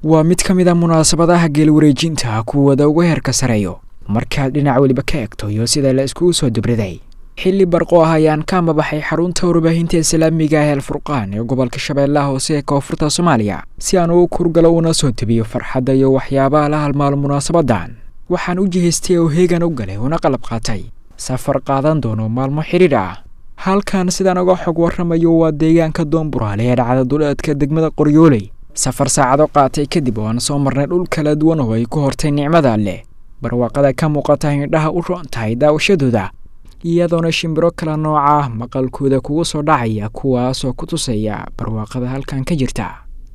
waa mid ka mid a munaasabadaha geelwareejinta kuwada uga heerka sareeyo markaad dhinac weliba ka egto iyo sida la iskugu soo dubriday xilli barqo ah ayaan ka amabaxay xarunta warbaahinta islaamiga ah alfurqaan ee gobolka shabeellaha hoose ee koonfurta soomaaliya si aan ugu kurgalo una soo debiyo farxadda iyo waxyaabaha la halmaalo munaasabadan waxaan u jihaystay oo heegan u galay una qalab qaatay safar qaadan doono maalmo xidhiidh ah halkan sidaan uga xog warramayo waa deegaanka doonburaale ee dhacda duleedka degmada qoryooley safar saacado qaatay kadib oo aan soo marnay dhul kala duwan oo ay ku hortay nicmada leh barwaaqada ka muuqata indhaha u roon tahay daawashadooda iyadoona shimbiro kala nooca ah maqalkooda kugu soo dhacaya kuwaasoo ku tusaya barwaaqada halkan ka jirta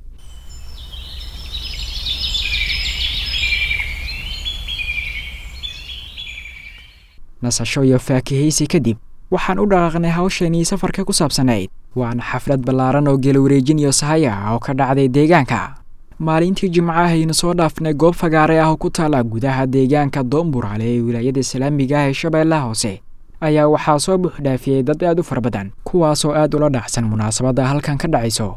nasasho iyo faakihaysi kadib waxaan u dhaqaaqnay hawshanii safarka ku saabsanayd waana xaflad ballaaran oo geelwareejin iyo sahaya ah oo ka dhacday deegaanka maalintii jimcahaynu soo dhaafnay goob fagaare ah oo ku taala gudaha deegaanka doonburaale ee wilaayada islaamiga ah ee shabeellaha hoose ayaa waxaa soo buuxdhaafiyey dad aad u fara badan kuwaasoo aad ula dhacsan munaasabadda halkan ka dhacayso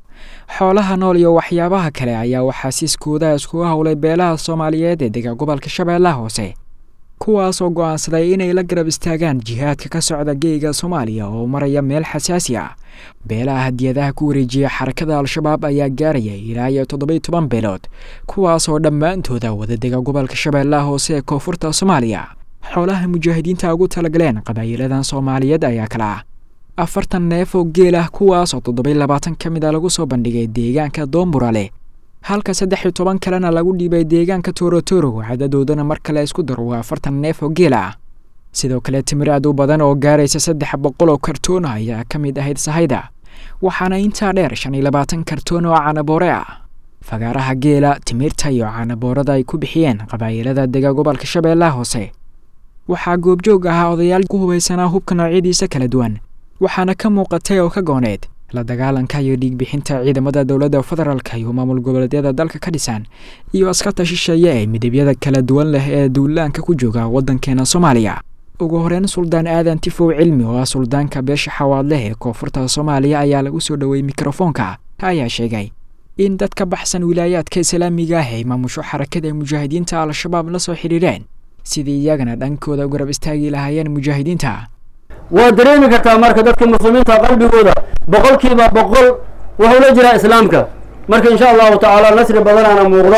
xoolaha nool iyo waxyaabaha kale ayaa waxaasiiskooda iskugu howlay beelaha soomaaliyeed ee dega gobolka shabeellaha hoose kuwaasoo go'aansaday inay la garab istaagaan jihaadka ka socda geega soomaaliya oo maraya meel xasaasi ah beelaha hadiyadaha ku wareejiya xarakada al-shabaab ayaa gaaraya ilaa iyo toddobai toban beelood kuwaasoo dhammaantooda wadadega gobolka shabeellaha hoose ee koonfurta soomaaliya xoolaha mujaahidiinta ugu talagaleen qabaayiladan soomaaliyeed ayaa kala ah afartan neef oo geel ah kuwaasoo toddobai labaatan ka mid a lagu soo bandhigay deegaanka doonburale halka saddex iyo toban kalena lagu dhiibay deegaanka toorotoro cadadoodana mar kale isku daro waa afartan neef oo geel ah sidoo kale timir aad u badan oo gaaraysa saddex boqol oo kartoon ayaa ka mid ahayd sahayda waxaana intaa dheer shan iyo labaatan kartoon oo canaboore ah fagaaraha geela timirta iyo canaboorada ay ku bixiyeen qabaayilada dega gobolka shabeellaha hoose waxaa goobjoog ahaa odayaal ku hubaysanaa hubka noocyadiisa kala duwan waxaana ka muuqatay oo ka gooneed la dagaalanka iyo dhiigbixinta ciidamada dowladda federaalka iyo maamul goboleedyada dalka ka dhisan iyo askarta shisheeye ee midabyada kala duwan leh ee duulaanka ku jooga waddankeena soomaaliya ugu horeyn suldaan aadan tifow cilmi oo ah suldaanka beesha xawaadleh ee koonfurta soomaaliya ayaa lagu soo dhoweeyey mikrofoonka ayaa sheegay in dad ka baxsan wilaayaadka islaamiga ah ay maamusho xarakada mujaahidiinta al-shabaab la soo xidhiidheen sidii iyagana dhankooda garab istaagi lahaayeen mujaahidiinta waad dareemi kartaa marka dadka muslimiinta qalbigooda boqolkiiba boqol wuxuu la jiraa islaamka marka insha allahu tacaala nasri badanaana muuqda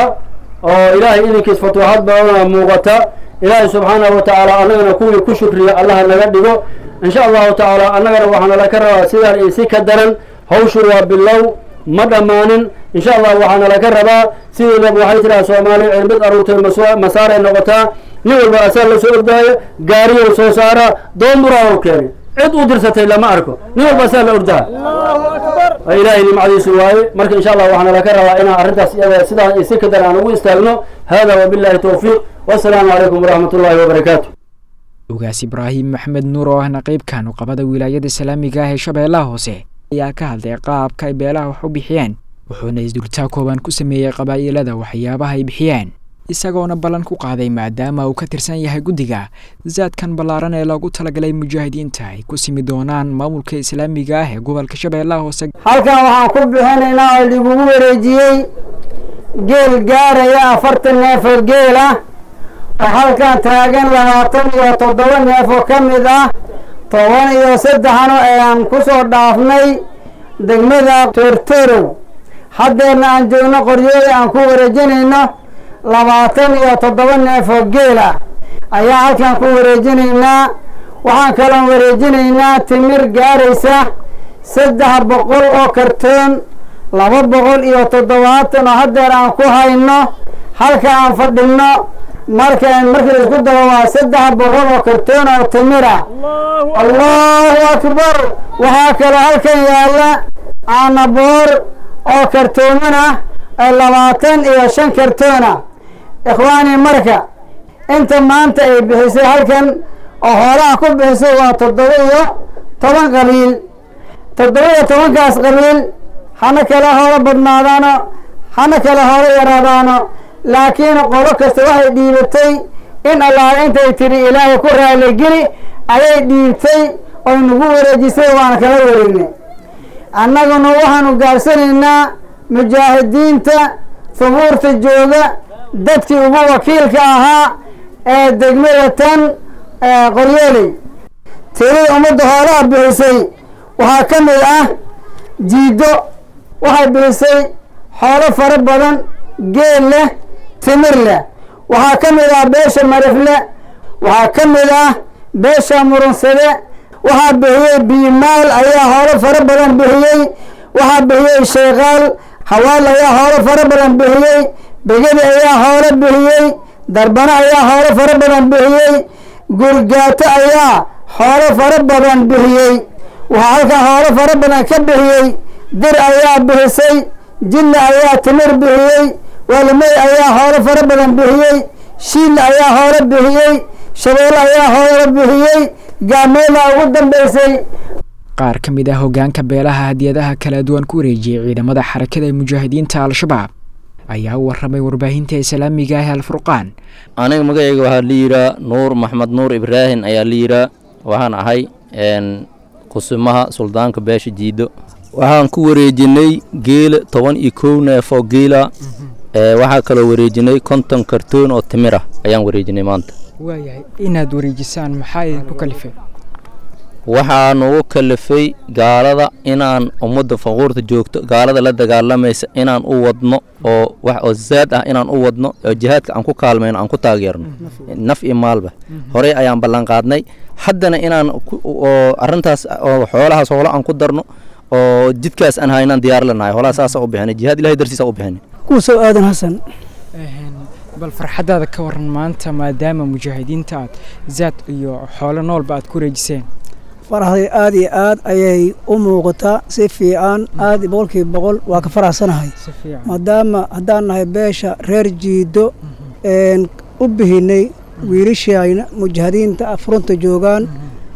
oo ilaahay idinkiis fatuuxad badana muuqata ilaahay subxaanahu wa tacaala annagana kuwii ku shukriya allaha naga dhigo insha allahu tacaala annagana waxaana laka rabaa sidaan iyo si ka daran hawshu waa bilow ma dhammaanin insha allah waxaana laka rabaa sidiinaba waxay tidhaha soomaali cilmid aruurtay masaaray noqotaa nin walba asaa la soo ordaayo gaariyow soo saaraa doonburaa u keenay cid u dirsatay lama arko nin walba asaa la ordaa ilaahay nimcadiisu waaye marka insha allah waxaana laka rabaa inaan arrintaas iyada sidaa iyo si kadar aan ugu istaagno hada wabillahi towfiiq wassalaamu calaykum waraxmat ullahi wabarakaatu ogaas ibraahim maxmed nuur oo ahna qeybka nuqabada wilaayada islaamiga ah ee shabeellaha hoose ayaa ka hadlay qaabka ay beelaha wax u bixiyeen wuxuuna isdultaa kooban ku sameeyey qabaa'ilada waxyaabaha ay bixiyeen isagoona ballan ku qaaday maadaama uu ka tirsan yahay guddiga zaadkan ballaaran ee loogu talagalay mujaahidiinta ay ku simi doonaan maamulka islaamiga ah ee gobolka shabeellaha hoose halkan waxaan ku bixinaynaa oo lagugu wareejiyey geel gaaraya afartan neef oo geel ah oo halkan taagan labaatan iyo toddoba neef oo ka mid ah toban iyo saddexano ayaan ku soo dhaafnay degmada toortorow haddeerna aan joogno qoryooda aan ku wareejinayno labaatan iyo toddoba neef oo geel ah ayaa halkan ku wareejinaynaa waxaan kaloon wareejinaynaa timir gaaraysa saddex boqol oo kartoon laba boqol iyo toddobaatan oo haddeer aan ku hayno halka aan fadhinno marka markii laisku dabo waa saddex boqol oo kartoon oo timir ah allahu akbar waxaa kaloo halkan yaalla caanaboor oo kartooman ah ee labaatan iyo shan kartoon ah ikhwaani marka inta maanta ay bixisay halkan oo hoolaha ku bixisay waa toddoba iyo toban qabiil toddoba iyo tobankaas qabiil hana kale hoolo badnaadaano hana kale hoolo yaraadaano laakiin qolo kasta waxay dhiibatay in allaah intay tiri ilaahay ku raaligeli ayay dhiibtay oy nagu wareejisay waana kala wareegnay annaguna waxaanu gaarsanaynaa mujaahidiinta subuurta jooga dadkii ugu wakiilka ahaa ee degmada tan qoryooley tirada ummadda hoolaha bixisay waxaa ka mid ah jiido waxay bixisay xoolo fara badan geel leh timir leh waxaa ka mid ah beesha marifle waxaa ka mid ah beesha murunsade waxaa bixiyey biimaal ayaa hoolo fara badan bixiyey waxaa bixiyey sheekaal hawaal ayaa hoolo fara badan bixiyey begedi ayaa hoolo bixiyey darbano ayaa hoolo fara badan bixiyey gurgaato ayaa xoolo fara badan bixiyey waxaa halkan hoolo fara badan ka bixiyey dir ayaa bixisay jilla ayaa timir bixiyey waalimey ayaa hoolo fara badan bixiyey shiilla ayaa hoolo bixiyey shabeelle ayaa hoolo bixiyey gaameela ugu dambeysay qaar ka mid ah hoggaanka beelaha hadiyadaha kala duwan ku wareejiyey ciidamada xarakada mujaahidiinta al-shabaab ayaa u warramay warbaahinta islaamiga ah alfurqaan aniga magacayga waxaa la yihaa nuur maxmed nuur ibraahim ayaa la yihaa waxaan ahay kusimaha suldaanka beesha jiido waxaan ku wareejinay geela toban iyo kow neef oo geela waxaa kaloo wareejinay konton kartoon oo timir ah ayaan wareejinay maanta waayahay inaad wareejisaan maxaa idinku kalifay waxaa nugu kalifay gaalada inaan ummadda faquurta joogto gaalada la dagaalamaysa inaan u wadno oo wax oo zaad ah inaan u wadno oo jihaadka aan ku kaalmayno aan ku taageerno naf iyo maalba horey ayaan ballan qaadnay haddana inaan oo arrintaas oo xoolahaas hoolo aan ku darno oo jidkaas aan haynaan diyaar lanahay hoolaha saasa u bixinay jihaad ilahay dartiisa u bixinay kuusow aadan xasan bal farxaddaada ka waran maanta maadaama mujaahidiinta aad zaad iyo xoolo noolba aad ku wareejiseen faraxday aad iyo aad ayay u muuqataa si fiican aad boqolkiiba boqol waa ka faraxsanahay maadaama haddaan nahay beesha reer jiido u bihinay wiilashayna mujaahidiinta furunta joogaan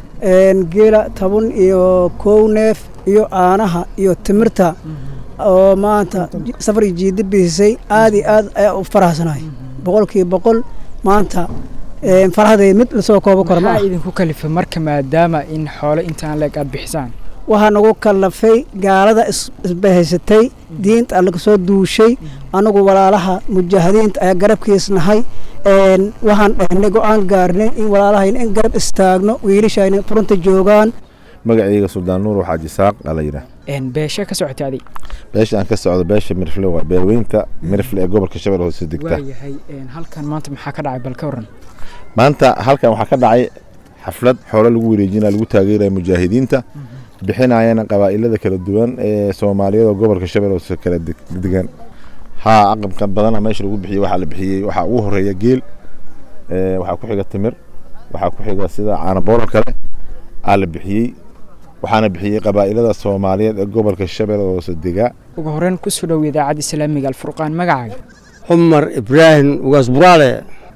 geela toban iyo kow neef iyo caanaha iyo timirta oo maanta safar iyo jiido bixisay aad iyo aad ayaa u faraxsanahay boqolkiiba boqol maanta farxaday mid lasoo koobo karo maxaa idinku kalifay marka maadaama in xoolo intaan leeg aad bixisaan waxaa nagu kalafay gaalada isbahaysatay diinta allaga soo duushay anagu walaalaha mujaahidiinta ayaa garabkiis nahay waxaan dhahnay go-aan gaarnay in walaalahayna in garab istaagno wiilashayna furunta joogaan magacayga suldaan nuur waxaa jisaaq aa la yidhaah beesha ka socota adi beesha aan ka socdo beesha mirifle waa beerweynta mirifle ee gobolka shabeelle hoose degta waayahay halkan maanta maxaa ka dhacay bal ka waran maanta halkan waxaa ka dhacay xaflad xoolo lagu wareejinaya lagu taageeraya mujaahidiinta bixinayana qabaa'ilada kala duwan ee soomaaliyeed oo gobolka shabeelle hoose kala degan haa aqabka badana meesha lagu bixiyey waxaa la bixiyey waxaa ugu horeeya geel waxaa ku xiga timir waxaa ku xiga sida caanaboolo kale aa la bixiyey waxaana bixiyey qabaa'ilada soomaaliyeed ee gobolka shabeelle hoose degaa ugu horeyn kusoo dhow idaacadda islaamiga alfurqaan magacaaga cumar ibraahim ugaas buraale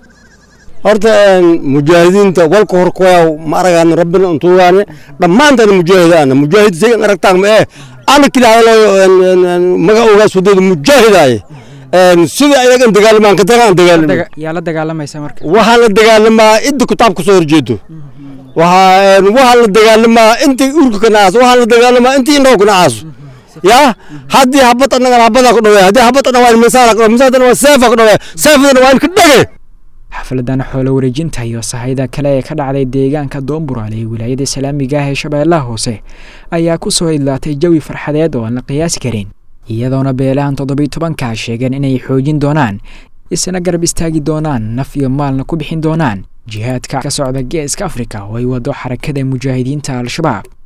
horta mujaahidiinta walka horkoyaw ma aragaana rabbina untugaane dhammaantana mujaahidaana mujaahid saygan aragtaan ma ee ana kilaadalo maga ugaas wadada mujaahidaaye sida ayagan dagaalamaan ka tagaan dagaalama yaa la dagaalamaysa marka waxaan la dagaalamaa inta kitaab ka soo horjeedo waxaa waxaan la dagaalamaa intii urka ka nacaaso waxaan la dagaalamaa intii indhoo ka nacaaso ya haddii habad annagana habadaa ku dhaweeya haddii habad annaga waa in misaala ka dhaweeya misaadana waa seefa ka dhaweeya seefadana waa in ka dhege xafladan xoolo wareejinta iyo sahayda kale ee ka dhacday deegaanka doonburaale ee wilaayada islaamiga ah ee shabeellaha hoose ayaa ku soo idlaatay jawi farxadeed oo aan la qiyaasi karin iyadoona beelahan toddobiy tobankaa sheegeen inay xoojin doonaan isna garab istaagi doonaan naf iyo maalna ku bixin doonaan jihaadka ka socda geeska afrika oo ay wado xarakada mujaahidiinta al-shabaab